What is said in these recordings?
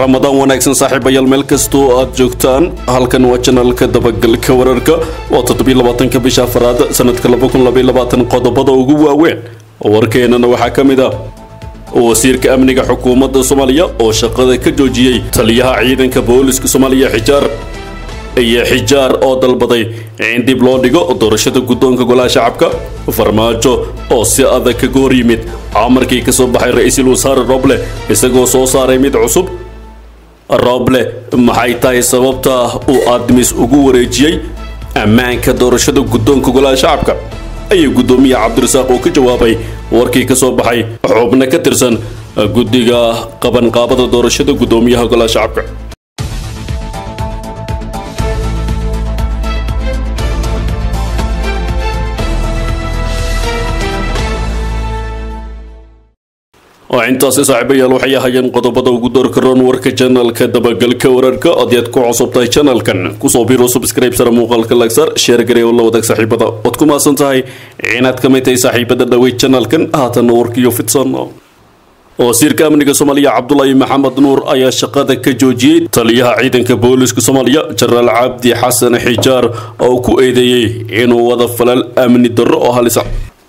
ramadaan wanaagsan saaxiibayaal meel kastoo aad joogtaan halkan waa janalka dabagalka wararka waa toddobiyolabaatanka bisha afaraad sanadka qodobada ugu waaweyn warkeenana waxaa ka mid ah wasiirka amniga xukuumadda soomaaliya oo shaqada ka joojiyey taliyaha ciidanka booliska soomaaliya xijaar iyo xijaar oo dalbaday in dib loo dhigo doorashada guddoonka golaha shacabka farmaajo oo si adag kaga hor yimid amarkii ka soo baxay ra-iisul wasaare roble isagoo soo saaray mid cusub roble maxay tahay sababta uu admis ugu wareejiyey ammaanka doorashada guddoonka golaha shacabka ayuu guddoomiye cabdirasaaq oo ka jawaabay warkii ka soo baxay xubno ka tirsan guddiga qabanqaabada doorashada guddoomiyaha golaha shacabka intaasi saaxiibayaal waxay ahayeen qodobada ugu doorka roon warka janalka dabagalka wararka odaad ku cusubtahay janalkan kusoo biro subscribe sare muuqaalka lagsar sheer garee oo la wadaag saaxiibada ood ku maasan tahay inaad ka mid tahay saaxiibada dhawey janalkan haatanna warkiyo fidsan wasiirka amniga soomaaliya cabdulaahi maxamed nuur ayaa shaqada ka joojiyey taliyaha ciidanka booliska soomaaliya jenaraal cabdi xasan xijaar oo ku eedeeyey inuu wada falal amni darro oo halisa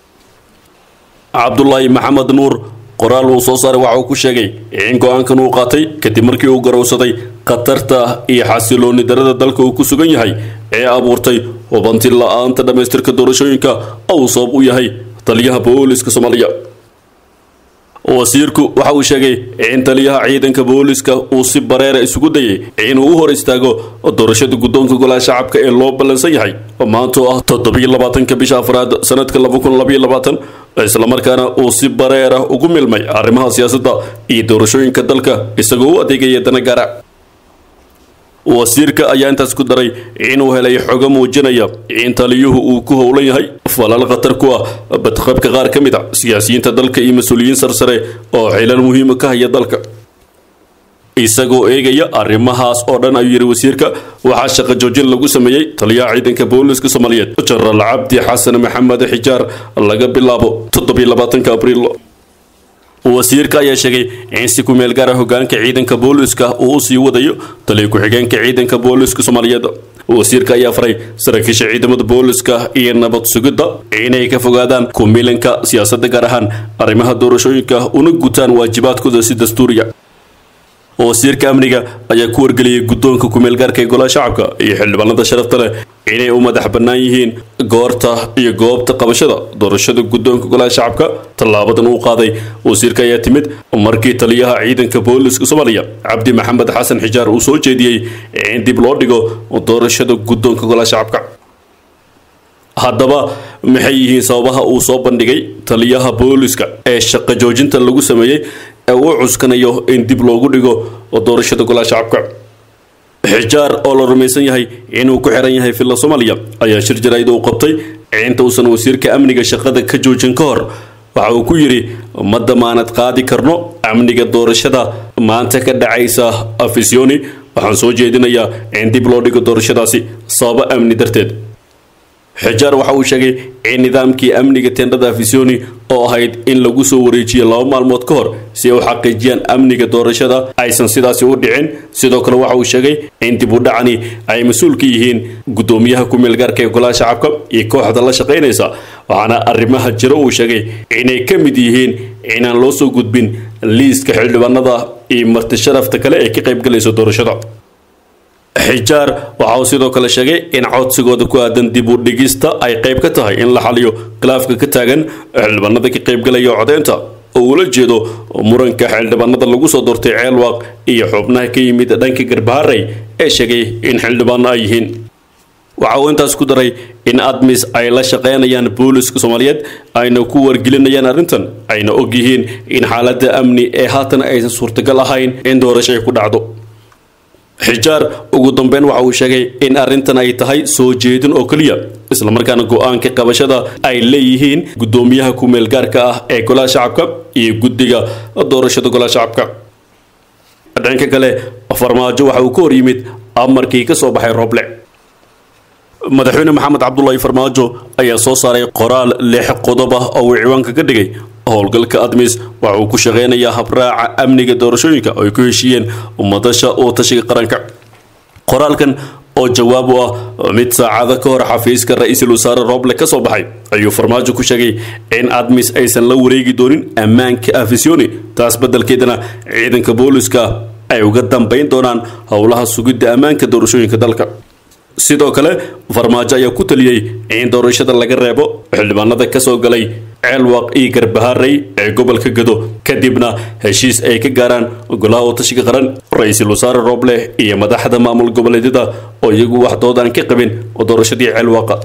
cabdulaahi maxamed nuur qoraal uu soo saaray waxa uu ku sheegay in go-aankan uu qaatay kadib markii uu garowsaday khatarta iyo xasilooni darada dalka uu ku sugan yahay ee abuurtay hubanti la-aanta dhammaystirka doorashooyinka oo uu sabab u yahay taliyaha booliska soomaaliya wasiirku waxa uu sheegay in taliyaha ciidanka booliska uu si bareera isugu dayay inuu u hor istaago doorashada guddoonka golaha shacabka ee loo ballansan yahay maanta oo ah toddobiyo labaatanka bisha afraad sanadka laba kun labaiyo labaatan islamarkaana uu si bareera ugu milmay arrimaha siyaasadda iyo doorashooyinka dalka isagoo u adeegaya dana gaara wasiirka ayaa intaas ku daray inuu helay xogo muujinaya in taliyuhu uu ku howlan yahay falal khatar ku ah badqabka qaar ka mid a siyaasiyiinta dalka iyo mas-uuliyiin sarsare oo xilal muhiima ka haya dalka isagoo eegaya arrimahaas oo dhan ayuu yidhi wasiirka waxaa shaqo joojin lagu sameeyey taliyaha ciidanka booliska soomaaliyeed jenaraal cabdi xasan maxamed xijaar laga bilaabo toddobiyo labaatanka abriil wasiirka ayaa sheegay in si ku meel gaara hogaanka ciidanka booliska uu usii wadayo taliya ku-xigeenka ciidanka booliska soomaaliyeed wasiirka ayaa faray saraakiisha ciidamada booliska iyo nabad sugidda inay ka fogaadaan kumilanka siyaasadda gaar ahaan arrimaha doorashooyinka una gutaan waajibaadkooda si dastuuriya wasiirka amniga ayaa ku wargeliyey guddoonka kumeelgaarka ee golaha shacabka iyo xildhibaanada sharafta leh inay u madax bannaan yihiin goorta iyo goobta qabashada doorashada guddoonka golaha shacabka tallaabadan uu qaaday wasiirka ayaa timid markii taliyaha ciidanka booliska soomaaliya cabdi maxamed xasan xijaar uu soo jeediyey in dib loo dhigo doorashada guddoonka golaha shacabka haddaba maxay yihiin sababaha uu soo bandhigay taliyaha booliska ee shaqo joojinta lagu sameeyey ee uu cuskanayo in dib loogu dhigo doorashada golaha shacabka xijaar oo la rumaysan yahay inuu ku xiran yahay villa soomaaliya ayaa shir jaraa'id uu qabtay inta uusan wasiirka amniga shaqada ka joojin ka hor waxa uu ku yidhi ma damaanad qaadi karno amniga doorashada maanta ka dhacaysa afisiyoni waxaan soo jeedinayaa in dib loo dhigo doorashadaasi sababo amni darteed xijaar waxa uu sheegay in nidaamkii amniga tendhada afisoni oo ahayd in lagu soo wareejiyo laba maalmood ka hor si ay u xaqiijiyaan amniga doorashada aysan sidaasi u dhicin sidoo kale waxa uu sheegay in dib u dhacani ay mas-uul ka yihiin guddoomiyaha ku-meelgaarka ee golaha shacabka iyo kooxda la shaqaynaysa waxaana arrimaha jiro uu sheegay inay ka mid yihiin inaan loo soo gudbin liiska xildhibaanada iyo marti sharafta kale ee ka qaybgalaysa doorashada xijaar waxa uu sidoo kale sheegay in codsigooda ku aadan dib u dhigista ay qayb ka tahay in la xaliyo khilaafka ka taagan xildhibaanada ka qaybgalaya codeynta oo ula jeedo muranka xildhibaanada lagu soo doortay ceelwaaq iyo xubnaha ka yimid dhanka garbaharey ee sheegay in xildhibaano ay yihiin waxa uu intaas ku daray in admis ay la shaqaynayaan booliska soomaaliyeed ayna ku wargelinayaan arrintan ayna og yihiin in xaaladda amni ee haatan aysan suurtagal ahayn in doorasho ay ku dhacdo xijaar ugu dambeyn waxa uu sheegay in arrintan ay tahay soo jeedin oo keliya islamarkaana go-aanka qabashada ay leeyihiin guddoomiyaha ku-meelgaarka ah ee golaha shacabka iyo guddiga doorashada golaha shacabka dhanka kale farmaajo waxa uu ka hor yimid amarkii ka soo baxay roble madaxweyne maxamed cabdulaahi farmaajo ayaa soo saaray qoraal lix qodob ah oo uu ciwaanka ka dhigay howlgalka admis waxa uu ku shaqeynayaa habraaca amniga doorashooyinka oo ay ku heshiiyeen ummadasha oo tashiga qaranka qoraalkan oo jawaab u ah mid saacado ka hor xafiiska ra-iisul wasaare roble ka soo baxay ayuu farmaajo ku sheegay in admis aysan la wareegi doonin ammaanka afisoni taas beddelkeedana ciidanka booliska ay uga dambayn doonaan howlaha sugidda ammaanka doorashooyinka dalka sidoo kale farmaajo ayaa ku taliyey in doorashada laga reebo xildhibaanada ka soo galay ceelwaq iyo garbaharey ee gobolka gado kadibna heshiis ay ka gaaraan golaha watashiga qaran ra-iisul wasaare roble iyo madaxda maamul goboleedyada oo iyagu wax doodaan ka qabin doorashadii ceelwaqa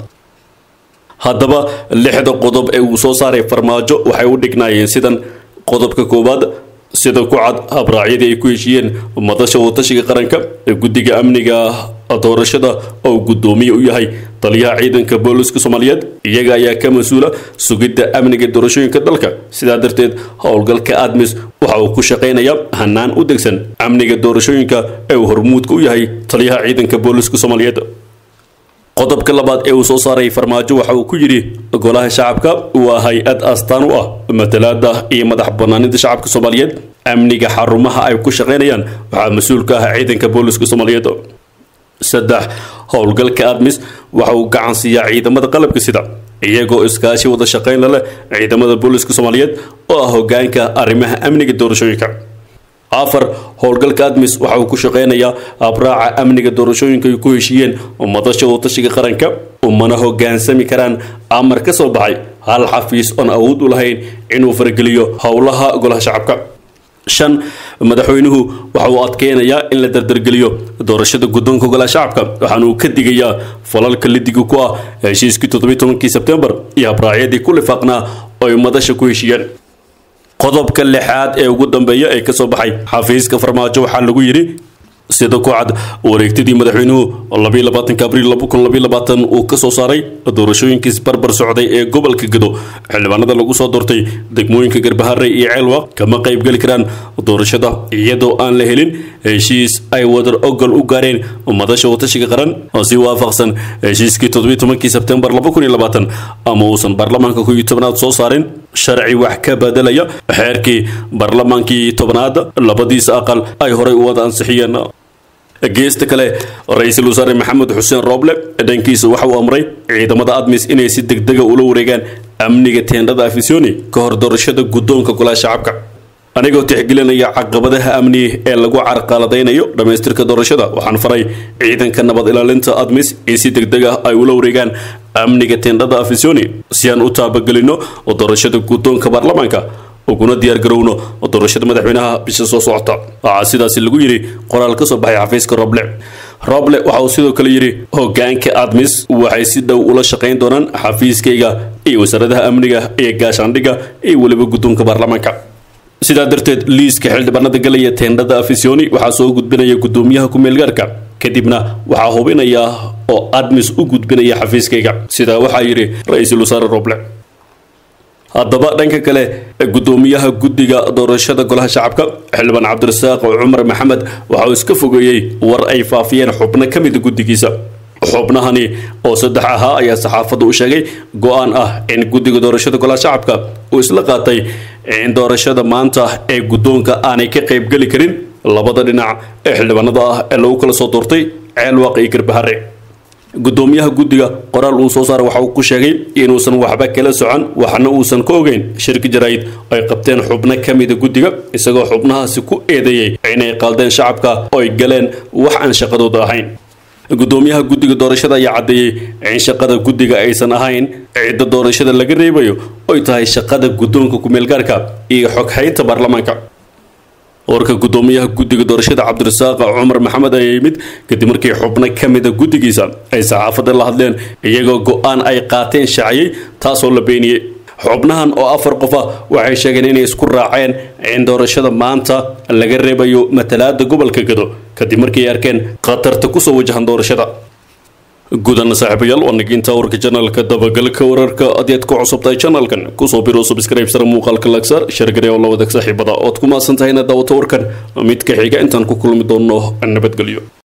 haddaba lixda qodob ee uu soo saaray farmaajo waxay u dhignaayeen sidan qodobka koowaad sida ku cad habraacyadii ay ku heshiiyeen madasha watashiga qaranka ee guddiga amniga doorashada oo guddoomiye u yahay taliyaha ciidanka booliska soomaaliyeed iyaga ayaa ka mas-uula sugidda amniga doorashooyinka dalka sidaa darteed howlgalka admis waxa uu ku shaqaynayaa hanaan u degsan amniga doorashooyinka ee uu hormuudka u yahay taliyaha ciidanka booliska soomaaliyeed qodobka labaad ee uu soo saaray farmaajo waxa uu ku yidhi golaha shacabka waa hay-ad astaan u ah matalaada iyo madax banaanida shacabka soomaaliyeed amniga xarumaha ay ku shaqaynayaan waxaa mas-uul ka ah ciidanka booliska soomaaliyeed saddex howlgalka admis waxa uu gacan siiyaa ciidamada qalabka sida iyagoo iskaashi wada shaqayn la leh ciidamada booliska soomaaliyeed oo ah hogaanka arrimaha amniga doorashooyinka afar howlgalka admis waxa uu ku shaqeynayaa abraaca amniga doorashooyinka ay ku heshiiyeen madasha watashiga qaranka umana hogaansami karaan amar ka soo baxay hal xafiis oon awood u lahayn inuu fargeliyo howlaha golaha shacabka shan madaxweynuhu waxa uu adkeynayaa in la dardargeliyo doorashada guddoonka golaha shacabka waxaana uu ka digayaa falalka lidiga ku ah heshiiskii toddobiyi tobankii sebtembar iyo habraacyadii ku lifaaqnaa oo ay madasha ku heshiiyeen qodobka lixaad ee ugu dambeeya ee kasoo baxay xafiiska farmaajo waxaa lagu yidhi sida ku cad wareegtadii madaxweynuhu labayo labaatanka abriil laba kun labayo labaatan uu ka soo saaray doorashooyinkiis barbar socday ee gobolka gado xildhibaanada lagu soo doortay degmooyinka garbaharey iyo ceelwaq kama qaybgeli karaan doorashada iyadoo aan la helin heshiis ay wadar ogol u gaareen madasha watashiga qaran si waafaqsan heshiiskii toddobiyi tobankii sebtembar laba kun iyo labaatan ama uusan baarlamaanka ku iyo tobnaad soo saarin sharci wax ka bedelaya xeerkii baarlamaankii tobnaad labadiisa aqal ay horay u wada ansixiyeen geesta kale ra-iisul wasaare maxamed xuseen rooble dhankiisa waxa uu amray ciidamada admis inay si degdega ula wareegaan amniga teendhada afisoni ka hor doorashada guddoonka golaha shacabka anigoo tixgelinaya caqabadaha amni ee lagu carqaladaynayo dhammaystirka doorashada waxaan faray ciidanka nabad ilaalinta admis in si degdeg ah ay ula wareegaan amniga teendhada afisoni si aan u taabagelino doorashada guddoonka baarlamaanka uguna diyaargarowno doorashada madaxweynaha bisha soo socota waxaa sidaasi lagu yidhi qoraal ka soo baxay xafiiska roble roble waxa uu sidoo kale yidhi hogaanka admis waxay si dhow ula shaqayn doonaan xafiiskayga iyo wasaaradaha amniga iyo gaashaandhigga iyo weliba guddoonka baarlamaanka sidaa darteed liiska xildhibaanada galaya teendhada afisoni waxaa soo gudbinaya guddoomiyaha ku-meelgaarka kadibna waxaa hubinaya oo admis u gudbinaya xafiiskayga sidaa waxaa yidhi ra-iisul wasaare roble haddaba dhanka kale guddoomiyaha guddiga doorashada golaha shacabka xildhibaan cabdirasaaq cumar maxamed waxa uu iska fogeeyey war ay faafiyeen xubno ka mida guddigiisa xubnahani oo saddex ahaa ayaa saxaafadda u sheegay go-aan ah in guddiga doorashada golaha shacabka uu isla qaatay in doorashada maanta ee guddoonka aanay ka qaybgeli karin labada dhinac ee xildhibaanada ah ee lagu kala soo doortay ceelwaaq iyo garbahare guddoomiyaha guddiga qoraal uu soo saaray waxa uu ku sheegay inuusan waxba kala socon waxna uusan ka ogeyn shirki jaraa'id ay qabteen xubno ka mida guddiga isagoo xubnahaasi ku eedeeyey inay qaaldeen shacabka oo ay galeen wax aan shaqadooda ahayn guddoomiyaha guddiga doorashada ayaa caddeeyey in shaqada guddiga aysan ahayn cidda doorashada laga reebayo oy tahay shaqada guddoonka ku-meelgaarka iyo xoghaynta baarlamaanka warka guddoomiyaha guddiga doorashada cabdirasaaq cumar maxamed ayaa yimid kadib markii xubno ka mida guddigiisa ay saxaafadda la hadleen iyagoo go-aan ay qaateen shaaciyey taasoo la beeniyey xubnahan oo afar qof ah waxay sheegeen inay isku raaceen in doorashada maanta laga reebayo matalaada gobolka gado kadib markii ay arkeen khatarta kusoo wajahan doorashada gudan saaxiibayaal waa naginta warka janalka dabagalka wararka adeed ku cusubtahay janalkan kusoo biro subscribe sare muuqaalka lagsaar shargare oo la wadaag saaxiibada ood ku maasan tahayna daawato warkan mid ka xiga intaan ku kulmi doonno nabadgelyo